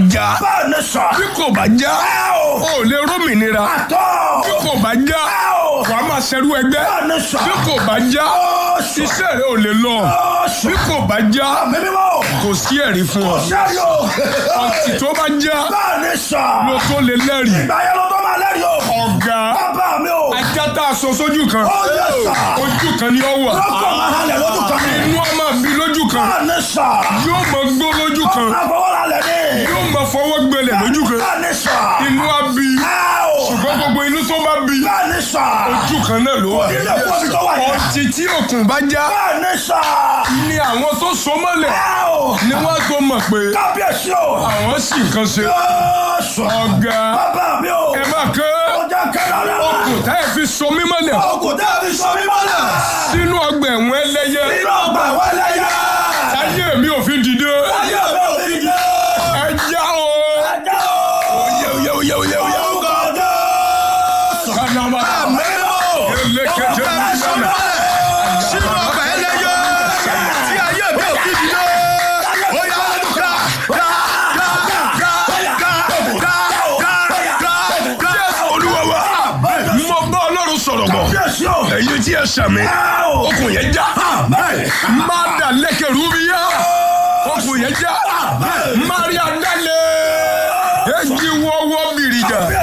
já bẹ́ẹ̀ ni sà. bí kò bá já ẹ o. o ò lè rómìnira àtọ́. bí kò bá já ẹ o. wàá máa ṣerú ẹgbẹ́ bẹ́ẹ̀ ni sà. bí kò bá já ó sà. iṣẹ́ rẹ ò lè lọ ó sà. bí kò bá já mímí mọ́. kò sí ẹ̀rí fún ọ sẹ́rí o. ọtí tó bá já bẹ́ẹ̀ ni sà. ló tó lè lẹ́rìí ìgbà yẹn ló tó máa lẹ́rìí o. ọ̀gá bàbá mi o. ajá tá a sọ sójú kan ó yẹ sà. ojú kan ni ó wà lọ́kọ̀ máa halẹ̀ lójú kan ni. inú ọmọ bí lójú kan bẹ́ẹ̀ ni sà. yóò mọ gbó lójú kan àfọwọ́ra lẹ̀ ni. yóò mọ fọwọ́ gbẹlẹ̀ lójú kan bẹ́ẹ̀ ni sà. inú á bí ẹ o. ṣùgbọ́n gbogbo inú tó bá bí bẹ́ẹ̀ ni sà. ojú kan náà ló wà ilé ìwé mi tó wà yẹn. ọtí tí òkun bá já bẹ́ẹ̀ ni sà. ni àwọn tó so mọ́lẹ̀ ẹ o. ni wọ́n tó mọ̀ pé kábíyèsí o. àwọn sì nǹkan ṣe yóò sọ. ọ̀gá bàbá mi o. ẹ má ké ọjà kẹlẹ rẹ. okùn tá ẹ fi so mí mọ́lẹ̀ ọkùn dàbí sọ mí mọ́lẹ̀. sínú ọgbà ẹ̀wọ̀n ẹlẹ́yẹ inú ọgbà wọlé yá. ayé mi ò fi dìde ayé mi ò fi jẹ́. ẹ já o. ẹjẹ́ o. Oyè oyè oyè oyè oyè. orúkọ Jésù. Kanama. Elekete nílẹ̀. sínú ọgbà ẹlẹ́yẹ tí ayé mi ò fi dìde. ó yá dá dá dá dá dá dá dá dá dá. Olúwa wa. Mo bá Ọlọ́run sọ̀rọ̀ bọ̀. Kábíyèsí o. Ẹ̀yin tí ẹ sàmì. ẹ o. Okùn yẹn já. Amen. Má dà lẹ́kẹ̀rú bí yá. Okùn yẹn já. Maria dalẹ̀. Ejì wọ́wọ́ bìrìjà.